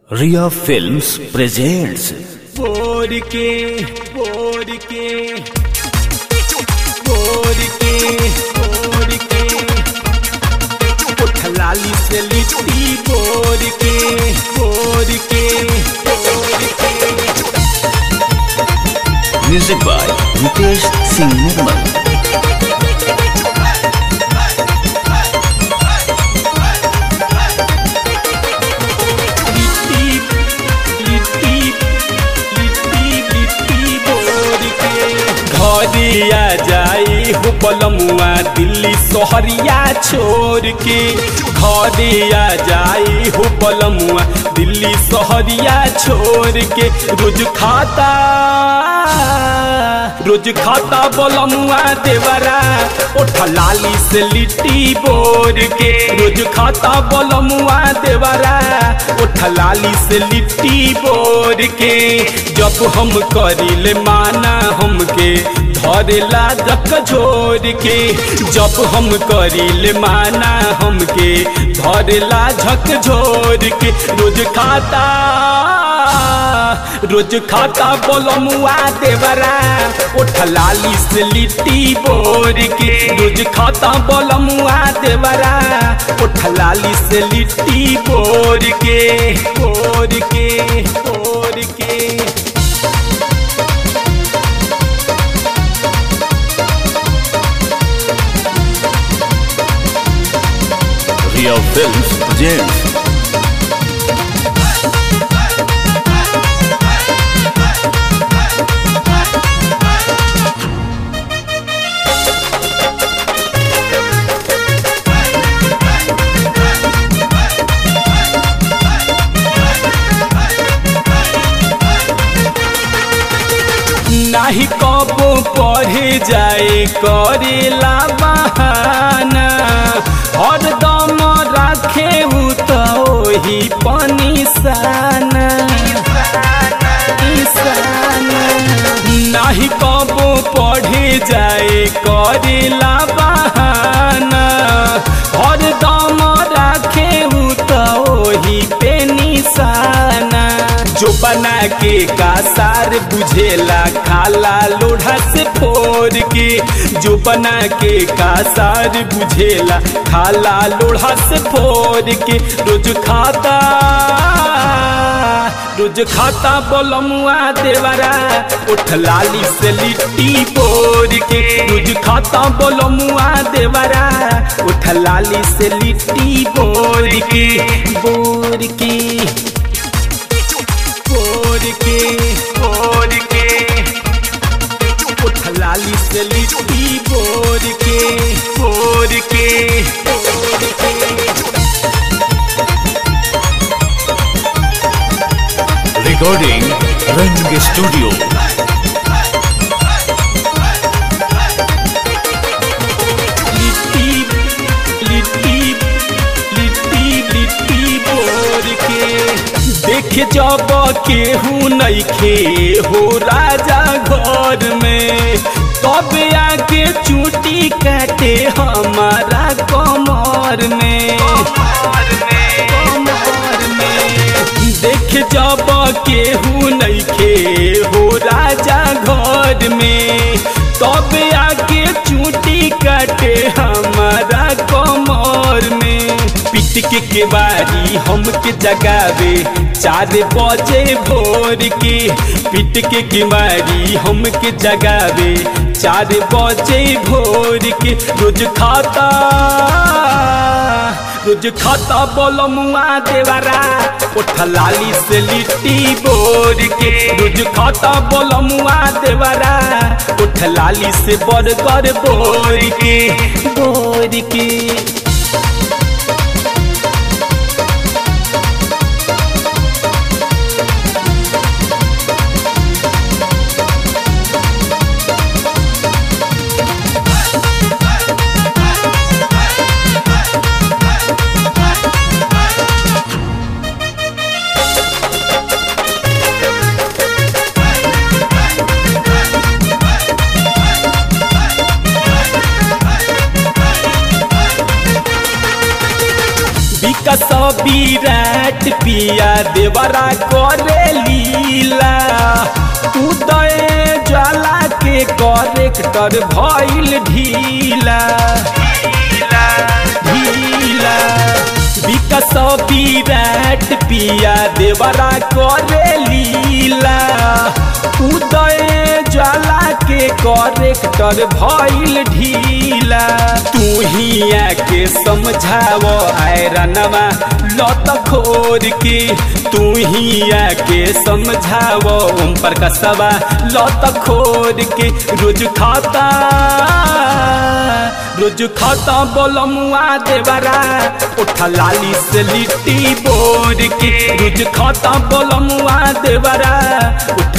रिया films presents बोर के बोर के बोर के बोर के उठलाली से लिट्टी बोर के बोर के बोर के म्यूजिक बाय मुकेश सिंह निर्मल लिट्टी लिट्टी लिट्टी लिट्टी बोर के घरिया जाई हो बलमुआ दिल्ली सोहरिया छोड़ के घरिया जाई हो बलमुआ दिल्ली सोहरिया छोड़ के रोज खाता रोज खाता बलमुआ देवरा ओठा लाली से लिट्टी बोर के रोज खाता बलमुआ देवरा ओठा लाली से लिट्टी बोर के जब हम करिले माना हमके धरेला जक झोर के जब हम करिले माना हमके धरेला झक झोर के रोज खाता रोज खाता बोलमुआ देवरा उठ लाली से लिट्टी बोर के रोज खाता बोलमुआ देवरा उठ लाली से लिट्टी बोर के बोर के बोर के रिया फिल्म्स प्रेजेंट्स नाही कबो पढ़े जाए करेला बहाना हरदम राखे उ तो ओही पनिसाना ईसाना। नाही कबो पढ़े जाए करेला बहाना हरदम राखे उ तो ओही पे निशाना जो बना के का सार बुझेला खाला लोढ़ा से फोड़ के जो बना के का सार बुझेला खाला लोढ़ा से फोड़ के रोज खाता रोज खाता बोलमुआ देवरा उठ लाली से लिट्टी बोर के रोज खाता बोलमुआ देवरा उठ लाली से लिट्टी बोर के बोर के बोर के बोर के उठ लाली से लिट्टी बोर के बोर के बोर के रिकॉर्डिंग रंग स्टूडियो लिट्टी लिट्टी लिट्टी लिट्टी बोर के देख जब केहू नइखे हो राजा घर में तब आके चूटी काटे हमारा कमर में कमर में देख जब केहू नइखे हो राजा घर में तब आके चूटी काटे हमारा कमर में पिट के केवारी हमके जगावे चार बजे भोर के पिट के केवारी हमके जगावे चार बजे भोर के रोज खाता रोज खाता बोलमुआ देवरा उठ लाली से लिट्टी बोर के रोज खाता बोलमुआ देवरा उठ लाली से बर्गर बोर के बोर के विकस विराट पिया देवरा करे लीला उदय ज्वाला के करेक्टर भइल ढीला ढीला विकस विराट पिया देवरा करे लीला उदय ज्वाला के करेक्टर भइल ढीला तू ही आके समझाव आयरनवा लत खोर के तू ही आके समझाव ओम पर कसवा लत खोर के रोज खाता रोज खाता बोलमुआ देवरा उठा लाली से लिट्टी बोर के रोज खाता बोलमुआ देवरा उठा